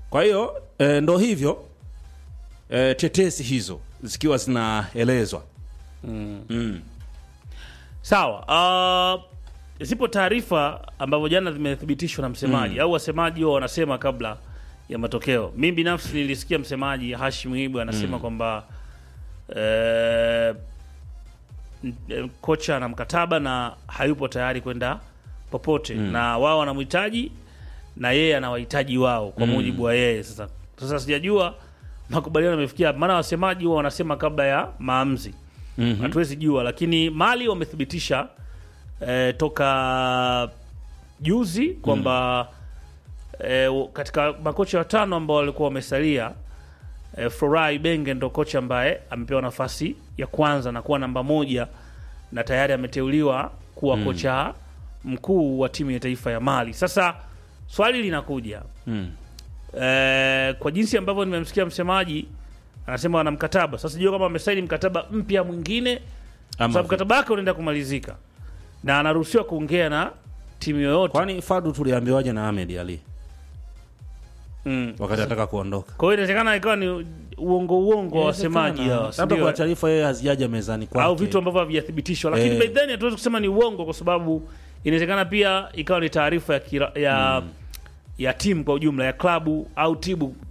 Kwa hiyo e, ndo hivyo e, tetesi hizo zikiwa zinaelezwa mm. Sawa. Uh, zipo taarifa ambavyo jana zimethibitishwa na msemaji au wasemaji wao wanasema kabla ya matokeo. Mimi binafsi nilisikia msemaji Hashim Ibu anasema kwamba eh, n- eh, kocha ana mkataba na hayupo tayari kwenda popote na wao wanamhitaji na yeye anawahitaji wao kwa mujibu wa yeye. Sasa sasa sijajua makubaliano yamefikia, maana wasemaji wao wanasema kabla ya maamuzi hatuwezi jua, lakini Mali wamethibitisha eh, toka juzi kwamba eh, katika makocha watano ambao walikuwa wamesalia eh, Florai Benge ndo kocha ambaye amepewa nafasi ya kwanza na kuwa namba moja na tayari ameteuliwa kuwa kocha mkuu wa timu ya taifa ya Mali. Sasa swali linakuja Mm. eh, kwa jinsi ambavyo nimemsikia msemaji anasema wana mkataba sasa, sijui kama amesaini mkataba mpya mwingine, kwa Ama sababu mkataba wake unaenda kumalizika na anaruhusiwa kuongea na timu yoyote. kwani Fadu tuliambiwaje na Ahmed Ali Mm. wakati anataka kuondoka? Kwa hiyo inawezekana ikawa ni uongo uongo wa wasemaji hawa, si labda ndio? kwa taarifa yeye hazijaja mezani kwake au vitu ambavyo havijathibitishwa, lakini Eh. by then hatuwezi kusema ni uongo, kwa sababu inawezekana pia ikawa ni taarifa ya, kira- ya, ya timu kwa ujumla ya klabu au timu